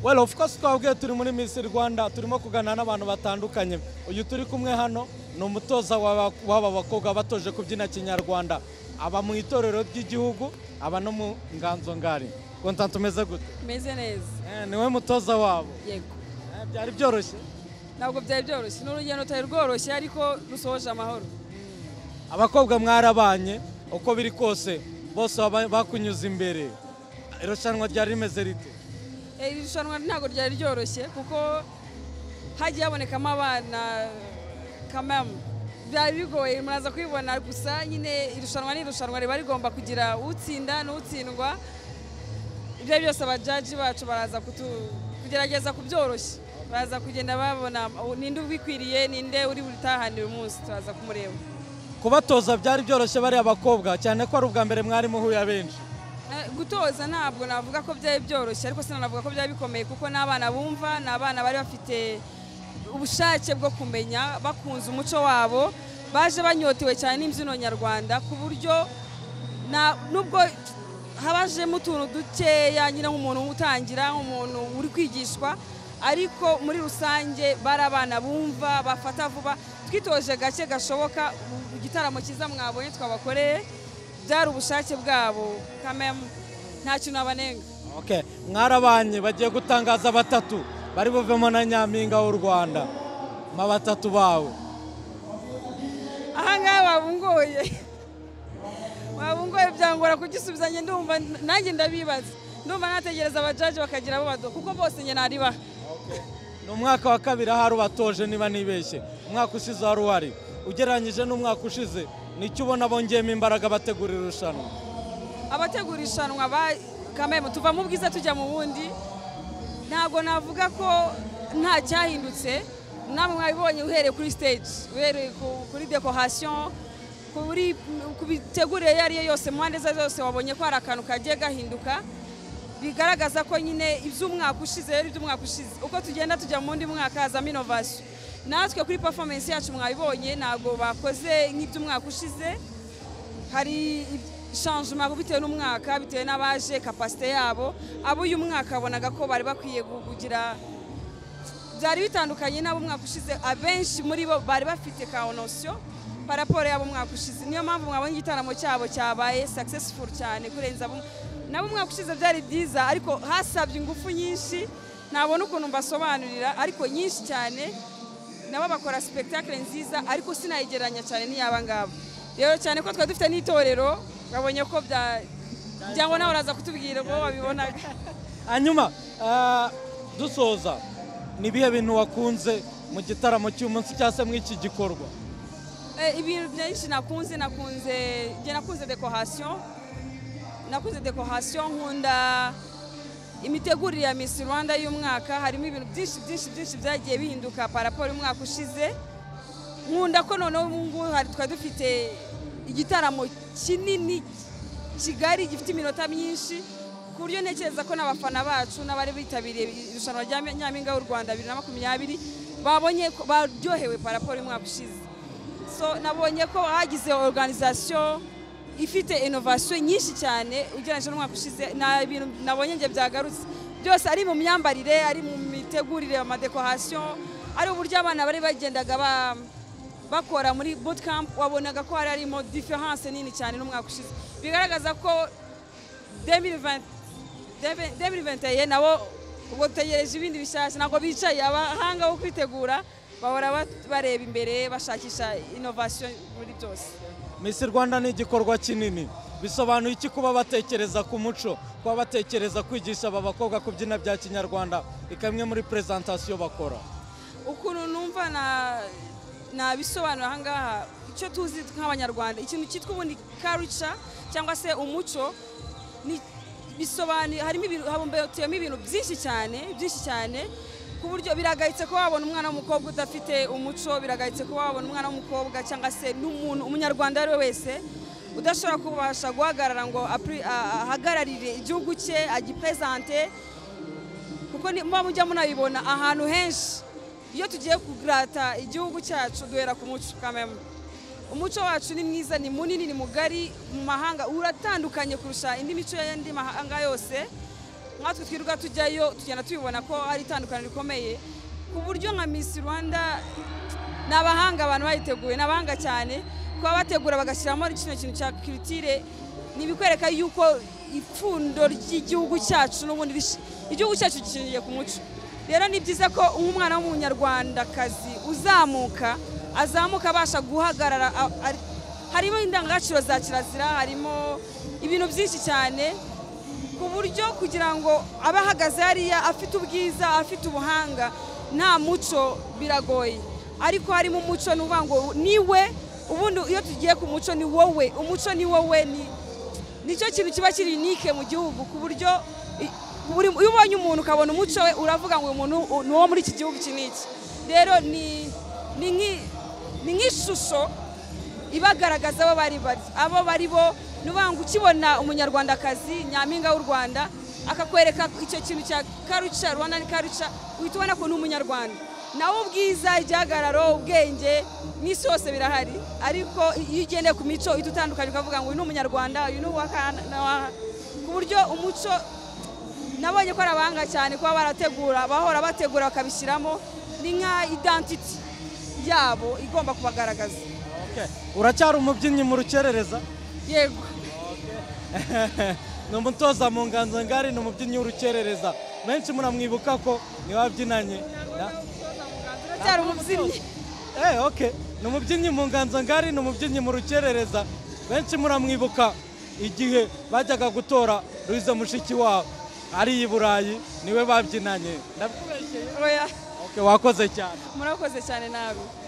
well of course twabwiye turi muri Miss Rwanda turimo kuganira n'abantu batandukanye uyu turi kumwe hano ni umutoza w'aba- w'aba bakobwa batoje kubyina kinyarwanda aba mu itorero ry'igihugu aba no mu nganzo ngari konta tumeze gute meze neza Eh, ni we mutoza wabo yego Eh, byari byoroshye ntabwo byari byoroshye ni urugendo rutari rworoshye ariko rusoje amahoro abakobwa mwarabanye uko biri kose bose baba- bakunyuze imbere irushanwa ryari rimeze rite Eh, iri rushanwa ntabwo ryari ryoroshye kuko hagiye habonekamo abana kamamu byari bigoye muraza kwibona gusa nyine irushanwa ni irushanwa riba rigomba kugira utsinda n'utsindwa ibyo ari byose abajaji bacu baraza kutu- kugerageza kubyoroshya baraza kugenda babona ninde ubikwiriye ninde uri butahanire umunsi turaza kumureba kubatoza byari byoroshye bariya bakobwa cyane ko ari ubwa mbere mwari muhuye benshi Eh, gutoza ntabwo navuga ko byari byoroshye ariko sinanavuga ko byari bikomeye kuko n'abana bumva ni abana bari bafite ubushake bwo kumenya bakunze umuco wabo baje banyotewe cyane n'imbyino nyarwanda ku buryo na- nubwo habajemo utuntu dukeya nyine nk'umuntu utangira nk'umuntu uri kwigishwa ariko muri rusange bari abana bumva bafata vuba twitoje gake gashoboka mu gitaramo cyiza mwabonye twabakoreye byari ubushake bwabo kamemu nta kintu abanenga Okay. mwarabanye bagiye gutangaza batatu bari buvemo na nyampinga w'u rwanda ma batatu bawe ahangaha wabungoye wabungoye byangora kugisubizanya ndumva nanjye ndabibaza ndumva nategereza abajaji bakagira abo baduha kuko bose njye naribaha ni umwaka wa kabiri ahari ubatoje niba nibeshye umwaka ushize wari uhari ugereranyije n'umwaka ushize nicyo ubona bongeyemo imbaraga bategura irushanwa abategura irushanwa ba kamemu tuva mu bwiza tujya mu bundi ntabwo navuga ko nta cyahindutse namwe mwabibonye uhereye kuri stage uhereye ku- kuri decoration kuri ku mitegurire iyo ariyo yose mu mpande ze zose wabonye ko hari akantu kagiye gahinduka bigaragaza ko nyine iby'umwaka ushize rero iby'umwaka ushize uko tugenda tujya mu wundi mwaka hazamo inovasiyo natwe kuri performance yacu mwabibonye ntabwo bakoze nk'iby'umwaka ushize hari changement bitewe n'umwaka bitewe n'abaje kapasite yabo abo uyu mwaka wabonaga ko bari bakwiye gu- kugira byari bitandukanye n'abo umwaka ushize abenshi muri bo bari bafite ka onosiyo paraporo y'abo umwaka ushize niyo mpamvu mwabonye igitaramo cyabo cyabaye successful cyane kurenza abo nabo umwaka ushize byari byiza ariko hasabye ingufu nyinshi ntabona ukuntu mbasobanurira ariko nyinshi cyane nabo bakora spectacle nziza ariko sinayigereranya cyane n'iyaba ngabo rero cyane ko twari dufite n'itorero babonye ko bya cyangwa nawe uraza kutubwira ngo wabibonaga hanyuma eh, dusoza ni ibihe bintu wakunze mu gitaramo cy'umunsi cyangwa se muri iki gikorwa Eh, ibintu byinshi nakunze nakunze njye nakunze dekorasiyo nakunze dekorasiyo nkunda imitegurire ya Miss Rwanda y'umwaka harimo ibintu byinshi byinshi byinshi byagiye bihinduka paraporo y'umwaka ushize nkunda ko noneho ubu ngubu hari twari dufite igitaramo kinini kigari gifite iminota myinshi ku buryo ntekereza ko n'abafana bacu n'abari bitabiriye irushanwa rya nyampinga w'u Rwanda bibiri na makumyabiri babonye ko baryohewe paraporo y'umwaka ushize so nabonye ko hagize organization ifite innovation nyinshi cyane ugereranyije n'umwaka ushize nta bintu nabonye njye byagarutse byose ari mu myambarire ari mu mitegurire amadekorasiyo ari uburyo abana bari bagendaga ba- bakora muri bootcamp wabonaga ko hari harimo difference nini cyane n'umwaka ushize bigaragaza ko 2020 2021 nabo ubwo dutegereje ibindi bishyashya ntabwo bicaye abahanga bo kwitegura bahora ba- bareba imbere bashakisha innovation muri byose Miss Rwanda ni igikorwa kinini bisobanuye iki kuba batekereza ku muco kuba batekereza kwigisha aba bakobwa kubyina bya kinyarwanda ikamwe muri presentation bakora ukuntu numva na nabisobanura ahangaha icyo tuzi nk'abanyarwanda ikintu cyitwa ubundi culture cyangwa se umuco ni- bisobanuye harimo ibintu habumbatiwemo ibintu byinshi cyane byinshi cyane ku buryo biragayitse ko wabona umwana w'umukobwa udafite umuco biragayitse ko wabona umwana w'umukobwa cyangwa se n'umuntu umunyarwanda uwo ari we wese udashobora kubasha guhagarara ngo apri- a- ahagararire igihugu cye agipresente kuko ni- muba mujya munabibona ahantu henshi iyo tugiye kurata igihugu cyacu duhera ku muco kamemu umuco wacu ni mwiza ni munini ni mugari mu mahanga uratandukanye kurusha indi mico y'andi mahanga yose nkatwe twirirwa tujyayo tugenda tubibona ko ari itandukaniro rikomeye ku buryo nka misi rwanda ni abahanga abantu bayiteguye ni abahanga cyane kuba bategura bagashyiramo kino kintu cya kiritire ni ibikwereka yuko ipfundo ry'igihugu cyacu n'ubundi rishi- igihugu cyacu gishingiye ku muco rero ni byiza ko nk'umwana w'umunyarwandakazi uzamuka azamuka abasha guhagarara a- ari- harimo indangagaciro za kirazira harimo ibintu byinshi cyane ku buryo kugira ngo abe ahagaze hariya afite ubwiza afite ubuhanga nta muco biragoye ariko harimo umuco ni ukuvuga ngo niwe ubundi iyo tugiye ku muco ni wowe umuco ni wowe ni nicyo kintu kiba kiri unike mu gihugu ku buryo i- buri- iyo ubonye umuntu ukabona umuco we uravuga ngo uyu muntu u- ni uwo muri iki gihugu iki n'iki rero ni ni nk'i- ni nk'ishusho ibagaragaza abo bari bari abo bari bo ni ukuvuga ngo ukibona umunyarwandakazi nyampinga w'u rwanda akakwereka icyo kintu cya karuca rwanda ni karuca uhita ubona ko ni umunyarwanda nawe ubwiza igihagararo ubwenge n'isi hose birahari ariko iyo ugendeye ku mico uhita utandukanye ukavuga ngo uyu ni umunyarwanda uyu ni uwa ka- na wa- ku buryo umuco nabonye ko ari abahanga cyane kuba barategura bahora bategura bakabishyiramo ni nka identity yabo igomba kubagaragaza Okay. uracyari umubyinnyi mu rukerereza yego ni umutoza mu nganzo ngari ni umubyinnyi w'urukerereza benshi muramwibuka ko niwe wabyinanye na- cyari umubyinnyi Eh, okay. ni umubyinnyi mu nganzo ngari ni umubyinnyi mu rukerereza benshi muramwibuka igihe bajyaga gutora Louise mushiki wabo ari i burayi niwe babyinanye Ndabikubeshyeye? oya Okay, wakoze cyane murakoze cyane nabi